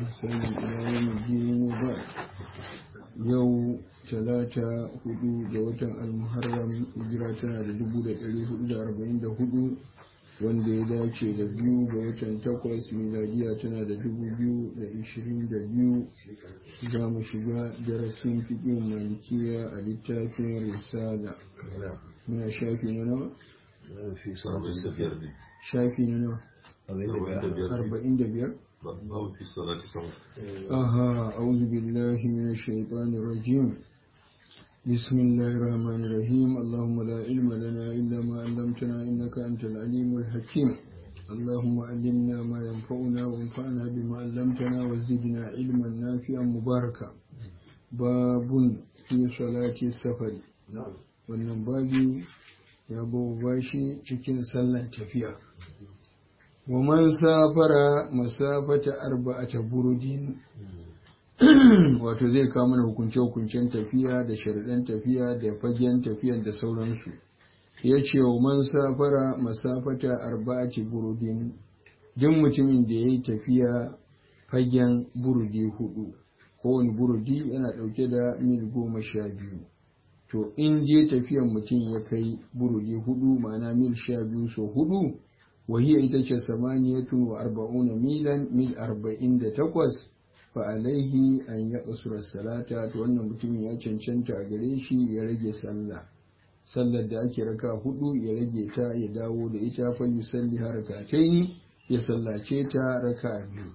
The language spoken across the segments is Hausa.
بإحسان إلى يوم الدين وبعد yau talata hudu ga watan almuharram hijira tana da dubu da ɗari hudu da arba'in da hudu wanda ya dace da biyu ga watan takwas miladiya tana da dubu biyu da ishirin da biyu za mu shiga darasin fiƙin malikiya a littafin risala muna shafi na nawa shafi na nawa arba'in da biyar باب في الصلاة سوا أها أعوذ بالله من الشيطان الرجيم بسم الله الرحمن الرحيم اللهم لا علم لنا إلا ما علمتنا إنك أنت العليم الحكيم اللهم علمنا ما ينفعنا وانفعنا بما علمتنا وزدنا علما نافعا مباركا باب في صلاة السفر wannan babi ya bashi cikin sallar tafiya wa man safara masafata arba'ata burudin wato zai kawo mana hukunce-hukuncen tafiya da sharaɗin tafiya da fagen tafiya da sauransu ya ce wa man safara masafata arba'ati burudin duk mutumin da ya yi tafiya fagen burudi hudu kowane burudi yana ɗauke da mil goma sha biyu to in je tafiyan mutum ya kai burudi hudu ma'ana mil sha biyu so hudu وهي إتجه ثمانية وأربعون ميلا ميل أربعين تقوس فعليه أن يقصر الصلاة وأن متم يچنچنت أغريشي يرجي صلى صلى da ake raka hudu ya rage ta ya dawo da ita fa yusalli harkataini ya sallace ta raka biyu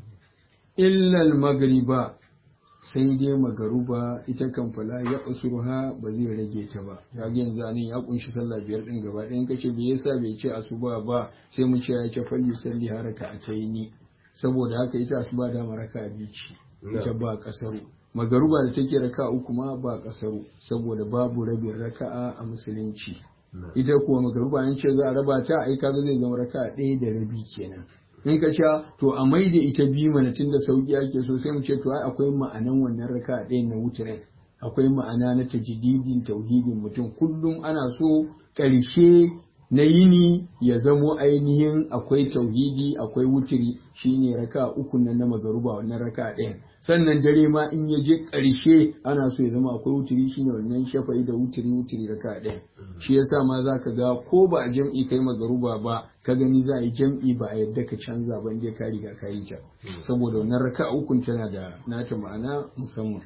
illa al-maghriba sai dai magaruba ita kan fala ya usurha ba zai rage ta ba kaga yanzu anan ya kunshi sallah biyar din gaba ɗayan kace bai yasa bai ce asuba ba sai mu ce ya ce falli salli haraka ataini saboda haka ita asuba da maraka bici ita ba kasaru magaruba da take raka uku ma ba kasaru saboda babu rabin raka'a a musulunci ita kuwa magaruba an ce za a raba ta ai kaga zai zama raka'a ɗaya da rabi kenan in ka ce to a mai da ita biyu mana tun da sauki ake so sai mu ce to ai akwai ma'anan wannan raka ɗaya na wutirin akwai ma'ana na tajdidin tauhidin mutum kullum ana so ƙarshe na yini ya zamo ainihin akwai tauhidi akwai wutiri shine raka uku nan na magaruba wannan raka ɗayan sannan dare ma in ya je ƙarshe ana so ya zama akwai wutiri shine wannan shafa'i da wutiri wutiri raka ɗayan shi yasa ma za ka ga ko ba a jam'i kai magaruba ba ka gani za a yi jam'i ba a yadda ka canza ban dai ka riga ka yi ta saboda wannan raka ukun tana da nata ma'ana musamman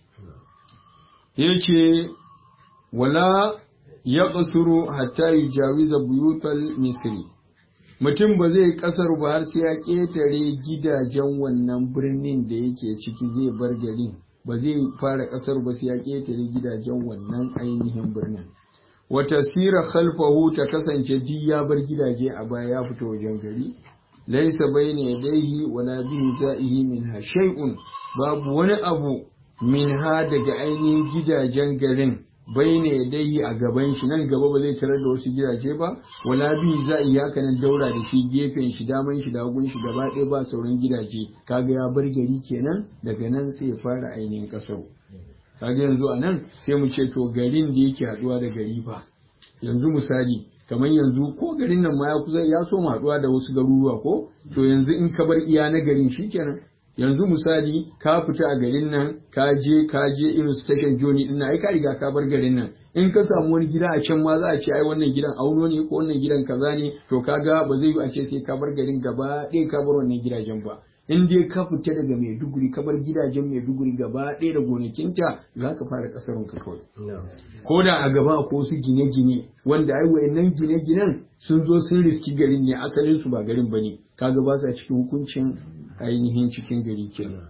yace wala ya ƙasuru hatta yi jawiza buyutal misri mutum ba zai ƙasar ba har sai ya ƙetare gidajen wannan birnin da yake ciki zai bar garin ba zai fara ƙasar ba sai ya ƙetare gidajen wannan ainihin birnin wata sira khalfahu ta kasance duk ya bar gidaje a baya ya fito wajen gari laisa bayna yadayhi wala bihi za'ihi minha shay'un babu wani abu minha daga ainihin gidajen garin bai ne dai a gaban shi nan gaba ba zai tarar da wasu gidaje ba wala bi za a yi haka nan daura da shi gefen shi daman shi dagun shi gaba ɗaya ba sauran gidaje kaga ya bar gari kenan daga nan sai ya fara ainihin kasar kaga yanzu a nan sai mu ce to garin da yake haɗuwa da gari fa yanzu misali kamar yanzu ko garin nan ma ya kusa ya so mu haɗuwa da wasu garuruwa ko to yanzu in ka bar iya na garin shikenan yanzu misali ka fita a garin nan ka je ka je irin station joni din nan ai ka riga ka bar garin nan in ka samu wani gida a can ma za a ce ai wannan gidan auno ne ko wannan gidan kaza ne to kaga ba zai yi a ce sai ka bar garin gaba ɗaya ka bar wannan gidajen ba in dai ka fita daga Maiduguri ka bar gidajen Maiduguri gaba ɗaya da gonakinta za ka fara ƙasarun ka kawai ko da a gaba ko su gine-gine wanda ai wayannan gine-ginen sun zo sun riski garin ne asalin su ba garin bane kaga ba sa cikin hukuncin ainihin cikin gari kenan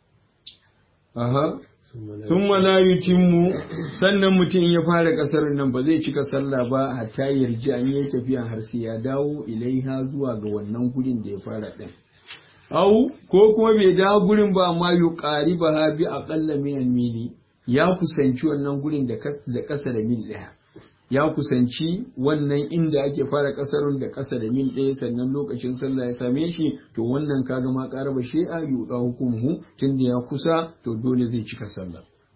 aha sun mu sannan mutum ya fara kasar nan ba zai cika sallah ba hatta yarji an yi tafiya har sai ya dawo ilaiha zuwa ga wannan gurin da ya fara din au ko kuma bai dawo gurin ba amma yu qari ba ha bi aqalla min mili ya kusanci wannan gurin da kasa da mil daya ya kusanci wannan inda ake fara kasarun da kasa da mil ɗaya sannan lokacin sallah ya same shi to wannan kaga ma ƙara ba shi'a yuɗa hukumuhu tunda ya kusa to dole zai cika sallah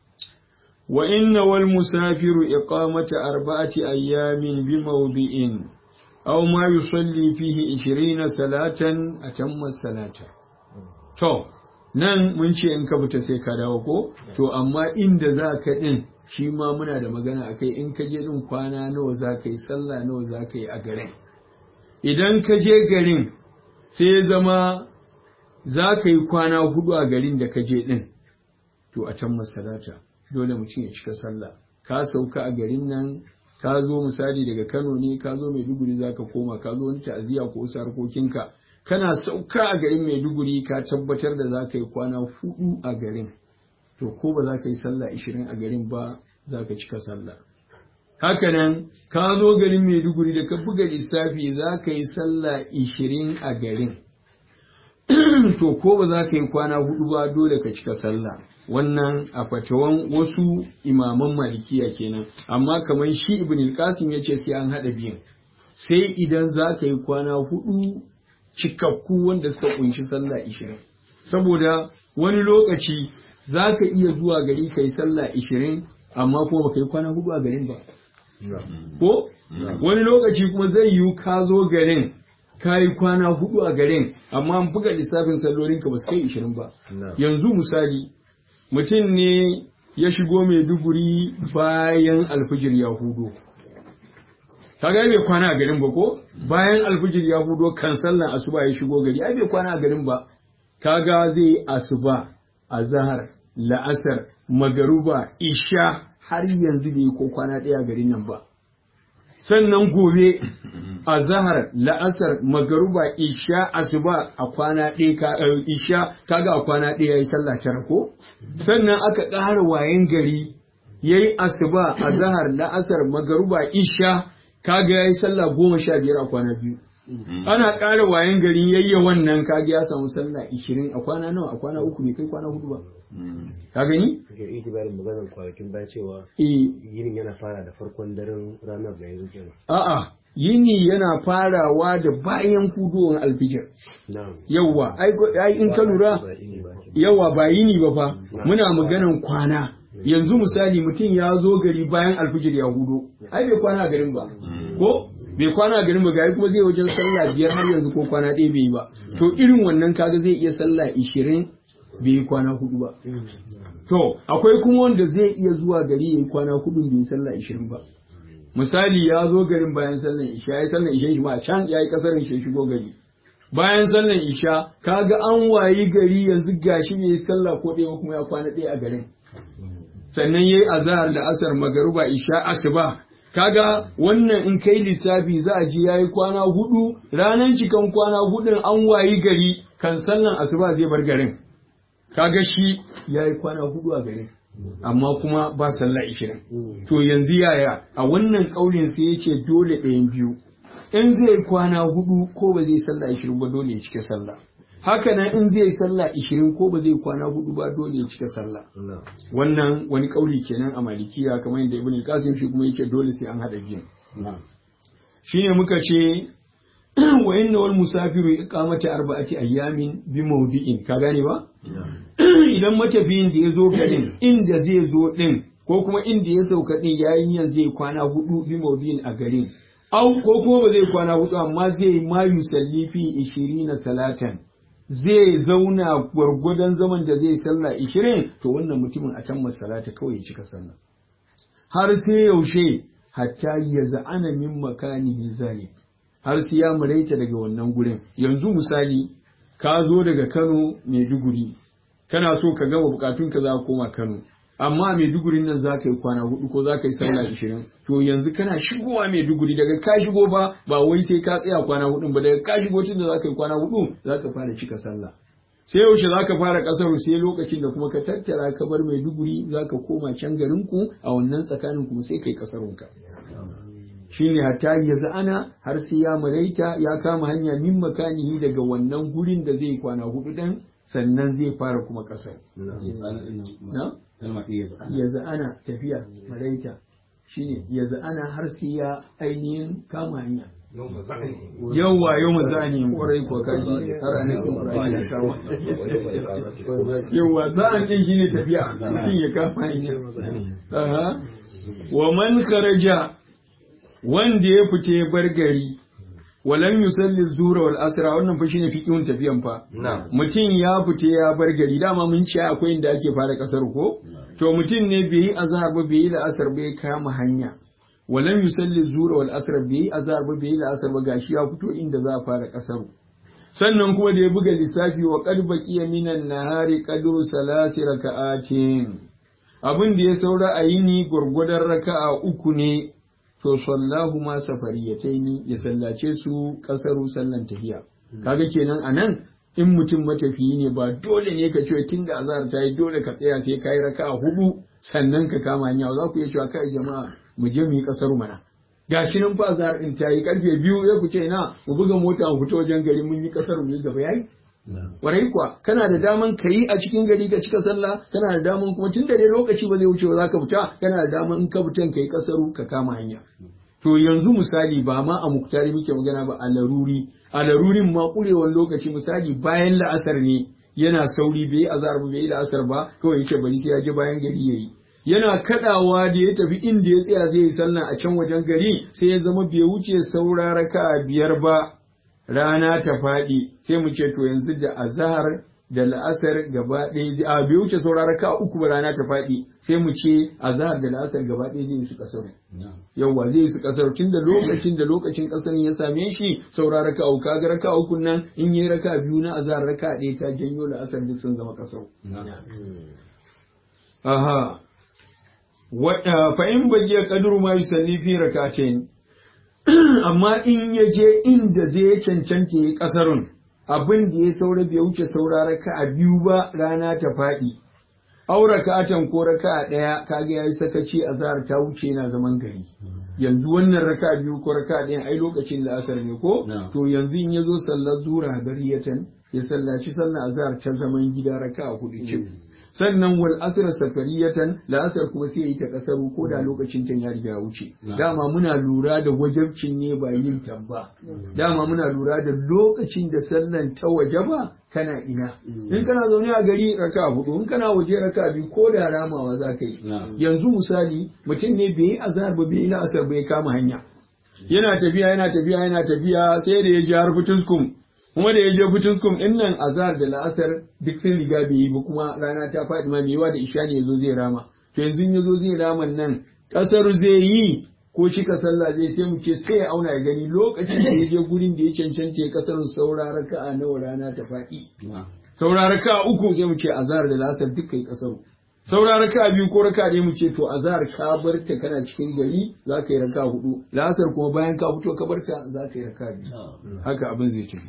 wa inna wal musafiru iqamata arba'ati ayyamin bi mawdi'in aw ma yusalli fihi 20 salatan atamma salata to nan mun ce in ka fita sai ka dawo ko to amma inda za ka din shi ma muna da magana akai in ka je din kwana nawa za ka yi sallah nawa za ka yi a garin idan ka je garin sai ya zama za ka yi kwana hudu a garin da ka je din to a can masalata dole mutum ya cika sallah ka sauka a garin nan ka zo misali daga Kano ne ka zo Maiduguri za ka koma ka zo wani ta'aziyya ko wasu harkokinka kana sauka a garin Maiduguri ka tabbatar da za ka yi kwana hudu a garin to ko ba za ka yi sallah ishirin a garin ba za ka cika sallah hakanan ka zo garin Maiduguri da ka buga lissafi za ka yi sallah ishirin a garin to ko ba za ka yi kwana hudu ba dole ka cika sallah wannan a fatawan wasu imaman malikiya kenan amma kamar shi ibn al-qasim yace sai an hada biyan sai idan za ka yi kwana hudu cikakku wanda suka kunshi sallah ishirin saboda wani lokaci za ka iya zuwa gari ka yi sallah ishirin amma kuma baka yi kwana hudu a garin ba ko wani lokaci kuma zai yiwu ka zo garin ka yi kwana hudu a garin amma an buga lissafin sallolinka ba su kai ishirin ba yanzu misali mutum ne ya shigo mai duguri bayan alfijir ya hudo kaga bai kwana a garin ba ko bayan alfijir ya hudo kan sallan asuba ya shigo gari ai bai kwana a garin ba kaga zai asuba azhar la'asar magaruba isha har yanzu bai ko kwana ɗaya a garin nan ba sannan gobe a zahar la'asar magaruba isha asuba a kwana ɗaya isha kaga a kwana ɗaya yayi sallah tara ko sannan aka ƙara wayan gari yayi asuba a zahar la'asar magaruba isha kaga yayi sallah goma sha biyar a kwana biyu ana ƙara wayan gari yayya wannan kaga ya samu sallah ishirin a kwana nawa a kwana uku bai kai kwana hudu ba ka gani? Kake itibarin maganar kwanakin baya cewa Eh, yinin yana fara da farkon daren ranar da yanzu kenan. a'a yini yana farawa da bayan hudowar alfijir Na'am. yawwa ai go- ai in ka lura Ba ini ba ke. yawa ba yini ba fa muna maganan kwana yanzu misali mutum ya zo gari bayan alfijir ya hudo ai bai kwana a garin ba ko bai kwana a garin ba gari kuma zai wajen sallah biyar har yanzu ko kwana ɗaya bai yi ba to irin wannan kaga zai iya sallah ishirin bai yi kwana hudu ba to akwai kuma wanda zai iya zuwa gari ya yi kwana hudu bai yi sallah ishirin ba misali ya zo garin bayan sallan isha ya yi sallan isha shi ma a can ya yi kasarin shi ya shigo gari bayan sallan isha kaga an wayi gari yanzu gashi bai yi sallah ko ɗaya ba kuma ya kwana ɗaya a garin sannan yayi azhar da asar magaruba isha asuba kaga wannan in kai lissafi za a ji yayi kwana hudu ranan cikan kwana hudun an wayi gari kan sallan asuba zai bar garin kaga shi yayi kwana hudu a garin amma kuma ba sallah ishirin to yanzu yaya a wannan kaulin sai yace dole ɗayan biyu in zai kwana hudu ko ba zai sallah ishirin ba dole ya cika sallah haka nan in zai sallah ishirin ko ba zai kwana hudu ba dole ya cika sallah Na'am. wannan wani kauli kenan a malikiya kamar yadda ibn qasim shi kuma yake dole sai an hada biyan Na'am. shine muka ce wa inna wal musafiru iqamati arba'ati ayyamin bi mawdi'in ka gane ba idan matafiyin da ya zo garin inda zai zo din ko kuma inda ya sauka din yayin yan zai kwana hudu bi mawdi'in a garin au ko kuma ba zai kwana hudu amma zai ma yusalli fi 20 salatan zai zauna gwargwadon zaman da zai sallah 20 to wannan mutumin a can masalata kawai ya cika sallah har sai yaushe hatta ya za'ana min makani zalik har sai ya maraita daga wannan gurin yanzu misali ka zo daga Kano Maiduguri kana so ka gama bukatun ka za ka koma Kano amma Maiduguri nan za ka yi kwana hudu ko za ka yi sallah ishirin to yanzu kana shigowa Maiduguri daga ka shigo ba ba wai sai ka tsaya kwana hudun ba daga ka shigo tun da za ka yi kwana hudu za ka fara cika sallah sai yaushe za ka fara kasar sai lokacin da kuma ka tattara ka bar Maiduguri za ka koma can garinku a wannan tsakanin kuma sai kai kasarunka shine hatta ya za'ana har sai ya maraita ya kama hanya min makanihi daga wannan gurin da zai kwana hudu dan sannan zai fara kuma kasar na ya za'ana tafiya maraita shine ya za'ana har sai ya ainihin kama hanya yawwa yau mazani kwarai ko kaji har ana sun kwarai ya kama yawwa za'an din shine tafiya mutum ya kama hanya Aha. wa man kharaja wanda ya fita ya bar gari walam yusalli zuhra wal asra wannan fa shine fiqhun tafiyan fa Na'am. mutum ya fita ya bar gari dama mun ce akwai inda ake fara kasar ko to mutum ne bai yi azhar ba bai yi la'asar ba ya kama hanya walam yusalli zuhra wal asra bai yi azhar ba bai yi la'asar ba gashi ya fito inda za a fara kasar sannan kuma da ya buga lissafi wa qad baqiya minan nahari qadru salasi raka'atin abin da ya saura a yini gwargwadon raka'a uku ne to sallahu ma safariyataini ya sallace su kasaru sallan tahiya kaga kenan anan in mutum matafiyi ne ba dole ne ka ce tun da azhar ta yi dole ka tsaya sai kai raka'a hudu sannan ka kama hanya za ku iya cewa kai jama'a mu je mu yi kasaru mana gashi nan fa azhar din ta yi karfe biyu ya ku ce ina mu buga mota mu fito wajen gari mun yi kasaru mu yi gaba yayi Warai kuwa kana da daman ka yi a cikin gari ka cika sallah kana da daman kuma tun da dai lokaci ba zai wuce ba za ka fita kana da daman in ka fitan ka yi kasaru ka kama hanya. To yanzu misali ba ma a muktari muke magana ba a laruri a larurin ma kurewan lokaci misali bayan la'asar ne yana sauri bai yi azhar ba bai yi la'asar ba kawai yace bari sai ya je bayan gari yayi. Yana kadawa da ya tafi inda ya tsaya zai yi sallah a can wajen gari sai ya zama bai wuce saura raka'a biyar ba rana ta faɗi sai mu ce to yanzu da azhar da la'asar gaba ɗaya a bai wuce saurara ka uku ba rana ta faɗi sai mu ce azhar da la'asar gaba ɗaya zai yi su kasar yawwa zai yi su kasar tun da lokacin da lokacin kasar ya same shi saurara ka uku kaga raka uku nan in yi raka biyu na azhar raka ɗaya ta janyo la'asar duk sun zama kasar aha wa fa in bagiya qadru ma yusalli fi rak'atayn amma in ya je inda zai cancanta ya kasarun abin da ya saura bai wuce saura raka a biyu ba rana ta faɗi aura ka'atan ko raka a ɗaya kaga yayi sakaci a zahar ta wuce yana zaman gari yanzu wannan raka biyu ko raka ɗaya ai lokacin la'asar ne ko to yanzu in ya zo sallar zura gariyatan ya sallaci sallar azhar ta zaman gida raka a hudu cif sannan wal asr safariyatan la'asar kuma sai yi ta kasaru ko da lokacin ta ya riga wuce dama muna lura da wajabcin ne ba yin tabba dama muna lura da lokacin da sallan ta wajaba kana ina in kana zaune a gari raka hudu in kana waje raka biyu ko da ramawa za ka yi yanzu misali mutum ne bai yi azhar ba bai yi la'asar bai kama hanya yana tafiya yana tafiya yana tafiya sai da ya ji har fituskum kuma da ya je fituskum din nan azhar da la'asar duk sun riga bai yi ba kuma rana ta faɗi ma mewa da isha ne yazo zai rama to yanzu in yazo zai rama nan kasar zai yi ko cika sallah zai sai mu ce sai ya auna ya gani lokacin da ya je gurin da ya cancanta ya kasar saura raka'a nawa rana ta faɗi saura raka'a uku sai mu ce azhar da la'asar duk kai kasar saura raka biyu ko raka ɗaya mu ce to azhar ka bar ta kana cikin gari za ka yi raka hudu la'asar kuma bayan ka fito ka bar ta za ka yi raka biyu haka abin zai tafi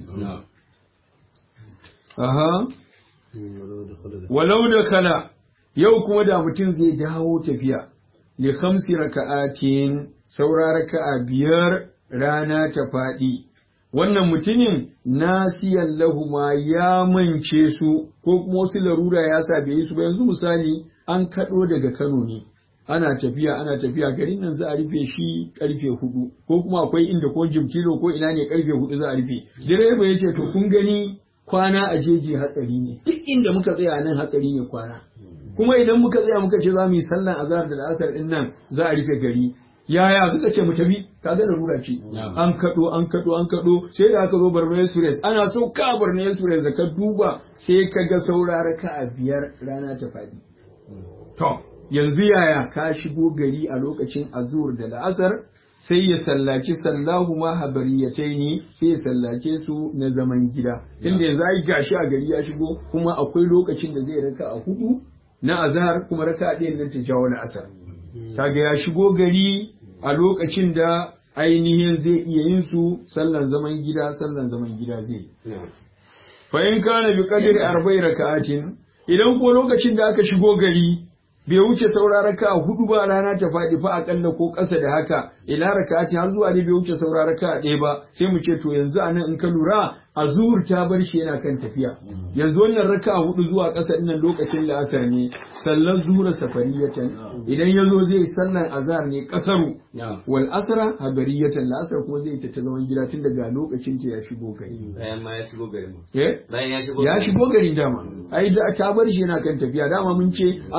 aha walau da kala yau kuma da mutum zai dawo tafiya li khamsi raka'atin saura raka'a biyar rana ta faɗi wannan mutumin nasiyan lahuma ya mance su ko kuma wasu larura ya sa bai yi su ba yanzu misali an kaɗo daga Kano ne ana tafiya ana tafiya garin nan za a rufe shi karfe hudu ko kuma akwai inda ko jimkilo ko ina ne karfe hudu za a rufe direba ya ce to kun gani kwana a jeji hatsari ne duk inda muka tsaya nan hatsari ne kwana kuma idan muka tsaya muka ce za mu yi sallan azhar da la'asar din nan za a rufe gari yaya suka ce mu tafi kaga larura ce an kado an kado an kado sai da aka zo Borno Express ana sauka Borno Express da ka duba sai ka ga saurara ka a biyar rana ta fadi to yanzu yaya ka shigo gari a lokacin azur da la'asar sai ya sallaci sallahu ma habariyataini sai ya sallace su na zaman gida inda yanzu ai gashi a gari ya shigo kuma akwai lokacin da zai raka a hudu na azhar kuma raka ɗayan nan ta jawo na asar kaga ya shigo gari a lokacin da ainihin zai iya yin su sallan zaman gida sallan zaman gida zai fa in kana bi qadri arba'i raka'atin idan ko lokacin da aka shigo gari bai wuce saura raka hudu ba rana ta faɗi fa akalla ko ƙasa da haka ila raka'ati har zuwa ne bai wuce saura raka ɗaya ba sai mu ce to yanzu anan in ka lura azur ta bar shi yana kan tafiya yanzu wannan raka hudu zuwa ƙasa nan lokacin la'asar ne sallar zuhra safariyatan idan ya zo zai sallar azhar ne ƙasaru wal asra habariyatan la'asar kuma zai ta zaman gida tun daga lokacin ta ya shigo gari bayan ma ya shigo garin eh bayan ya shigo ya shigo garin dama ai da ta bar shi yana kan tafiya dama mun ce ana lura da lokacin da ta barka ne ba lokacin da zaka yi ta ba na'am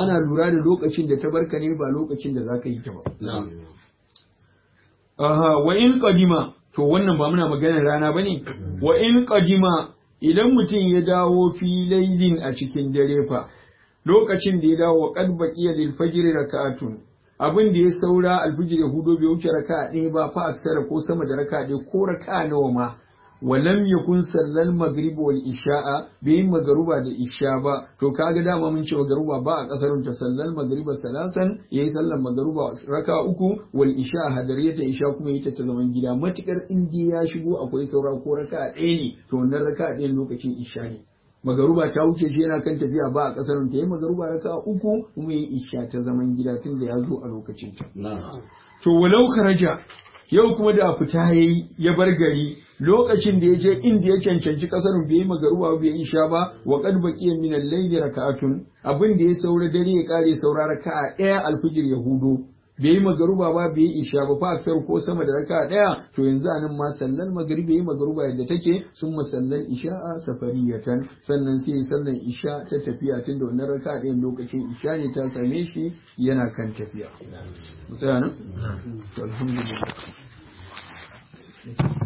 aha wa in qadima to wannan ba muna maganar rana bane wa in qadima idan mutum ya dawo fi lailin a cikin dare fa lokacin da ya dawo qad baqiya lil fajr rak'atun abin da ya saura alfijir ya hudo bai wuce raka ɗaya ba fa aksara ko sama da raka ɗaya ko raka nawa ma walam yakun sallal maghrib wal isha'a bai magaruba da isha ba to kaga dama mun ce magaruba ba a kasarun ta sallal magriba salasan yayi sallar magaruba raka uku wal isha hadariyata isha kuma yi ta ta zaman gida matukar indiya ya shigo akwai saura ko raka ɗaya ne to wannan raka ɗaya lokacin isha ne magaruba ta wuce shi yana kan tafiya ba a kasar ta yi magaruba raka uku kuma yi isha ta zaman gida tun da ya zo a lokacin ta to walau karaja yau kuma da fita yayi ya bar gari lokacin da ya je inda ya cancanci kasar bai yi magaruba bai yi isha ba wa qad baqiya min al-layli raka'atun abin da ya saura dare ya kare saura raka'a ɗaya alfijir ya hudo bai yi magaruba ba bai yi isha ba fa aksar ko sama da raka daya to yanzu anan ma sallan magribi yi magaruba yadda take sun masallan isha'a safariyatan sannan sai yi sallan isha ta tafiya tun da wannan raka ɗayan lokacin isha ne ta same shi yana kan tafiya. Musa nan? To alhamdulillah.